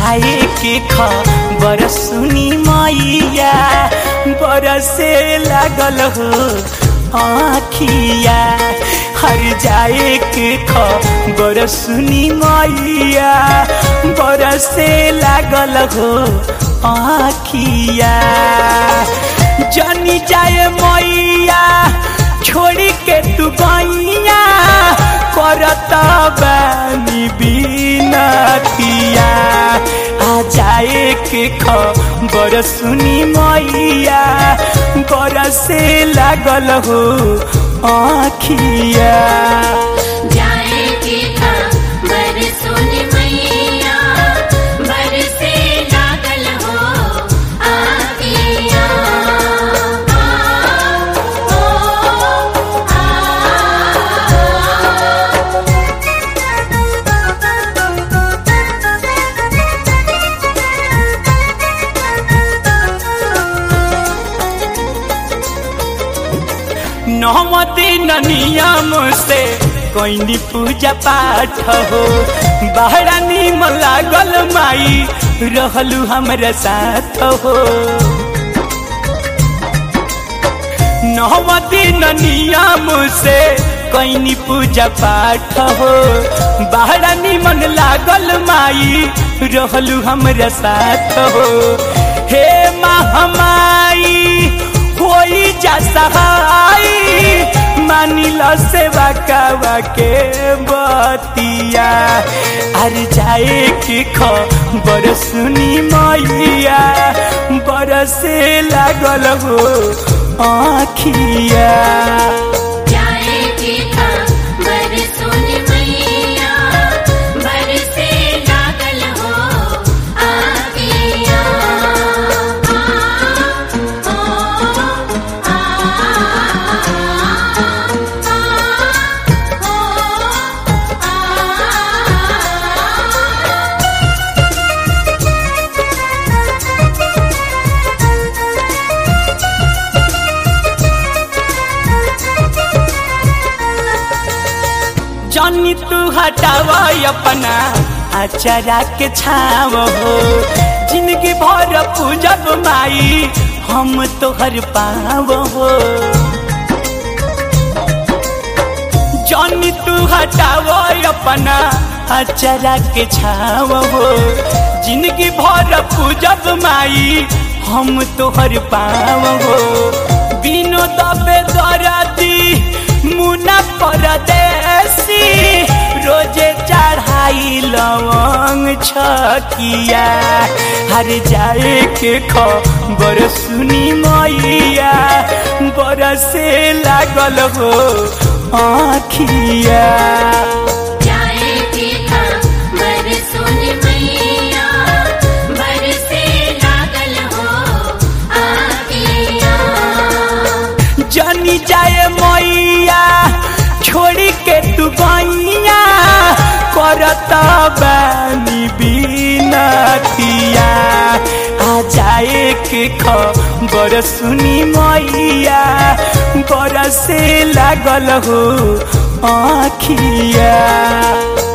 जाए के खबर सुनी मैया बरसे लागल हो आखिया हर जाए के खबर सुनी मैया बरसे लागल हो आखिया जनी जाए मैया छोड़ी के तू गैया करत बानी बिनतिया आ जाए के खबर सुनी मैया बरसे लागल हो आखिया जाए के खबर सुन मैया बरसे लागल हो आगिया नौमती नियम से कोई पूजा पाठ हो बहरा निम लागल माई रहलू हमरा साथ हो नौमती नियम से कोई पूजा पाठ हो बहरा निमन लागल माई रहलू हमरा साथ हो हे महामाई होई जा सहाय मानिल सेवा कावा के बतिया अर जाए के खबर सुनी मैया बरसे लागल हो आखिया जाए के खबर सुन मैया बरसे लागल हो आगिया जानी तू हटाव अपना अचरा के छाव हो जिंदगी भर पूजब माई हम तोहर पाव हो जानी तू हटाव अपना अचरा के छाव हो जिंदगी भर पूजब माई हम तोहर पाव हो बिनो दबे दरदी मुना परदेसी रोजे चढ़ाई लवंग छकिया हर जाए के खबर सुनी मैया बरसे लागल हो आखिया जाए के खबर सुन मैया बरसे लागल हो आगिया जनी जाए मैया छोड़ी के तू गैया करत बानी बिनतिया आ जाए के खबर सुनी मैया बरसे लागल हो आखिया